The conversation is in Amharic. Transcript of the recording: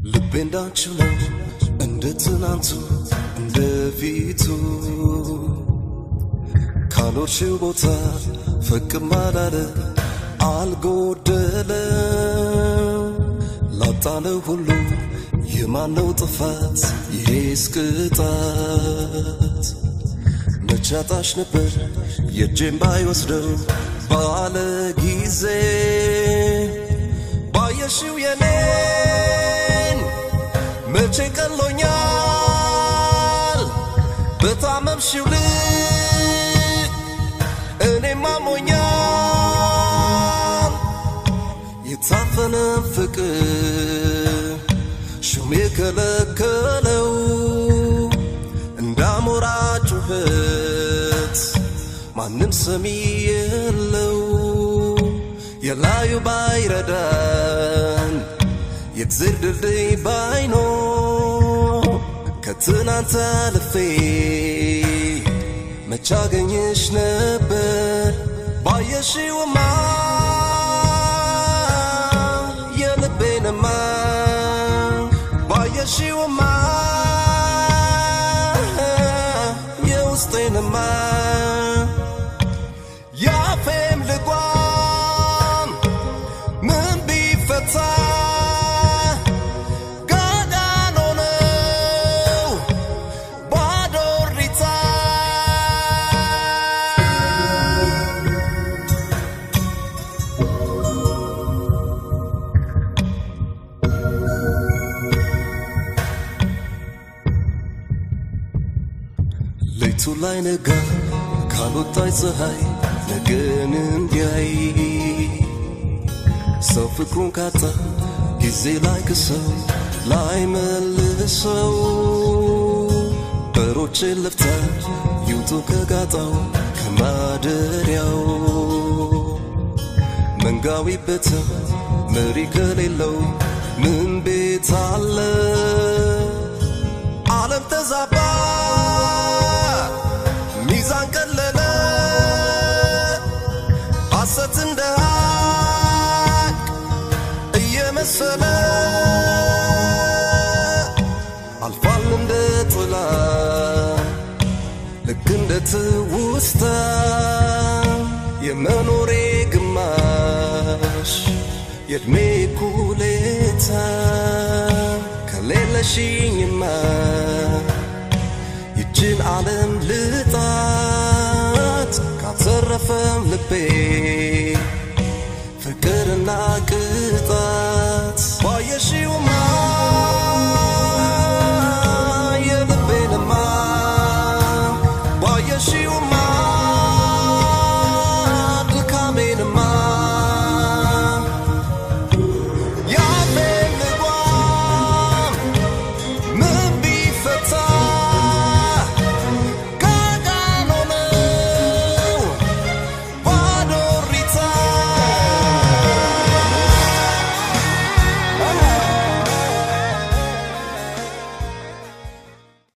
ልቤ እንዳንቺው ነው እንደ ትናንቱ እንደ ፊቱ ካኖርሽው ቦታ ፈቅም አላለ አልጎደለ ላጣነው ሁሉ የማነው ጥፋት ይሄስ ቅጣት መቻጣሽ ነበር የእጄን ባይወስደው ባለ ጊዜ ባየሽው የኔን መቼ ቀሎኛል በታመምሽው ልክ እኔም አሞኛል የታፈነ ፍቅር ሹም የከለከለው እንዳሞራ ጩኸት ማንም ሰሚ የለው የላዩ ባይረዳን የእግዜር ድልድይ ባይኖር ከትናንት አልፌ መቻገኝሽ ነበር ባየሽውማ የልቤንማ ባየሽውማ የውስጤንማ ያፌም ልጓም ምን ቢፈታ ጋዳን ሆነው ባዶ እሪታ ሌቱ ላይ ነጋ ካልወጣች ፀሐይ ነገን እንዲያይ ሰው ፍቅሩን ካጣ ጊዜ ላይ ክሰው ላይ መልሰው በሮቼ ለፍታ ይውጡ ከጋጣው ከማደሪያው መንጋዊ ቤተ መሪ ከሌለው ምን ቤት አለ ዓለም ተዛባ ሚዛን ቀለለ ሐሰት እንደ ሀቅ እየመሰለ አልፏል እንደ ጥላ ልክ እንደ ትውስታ የመኖሬ ግማሽ የእድሜ ኩሌታ ከሌለሽኝማ ይችን ዓለም ልጣት ካተረፈም ልቤ ፍቅርና ቅጣት ባየሽውማ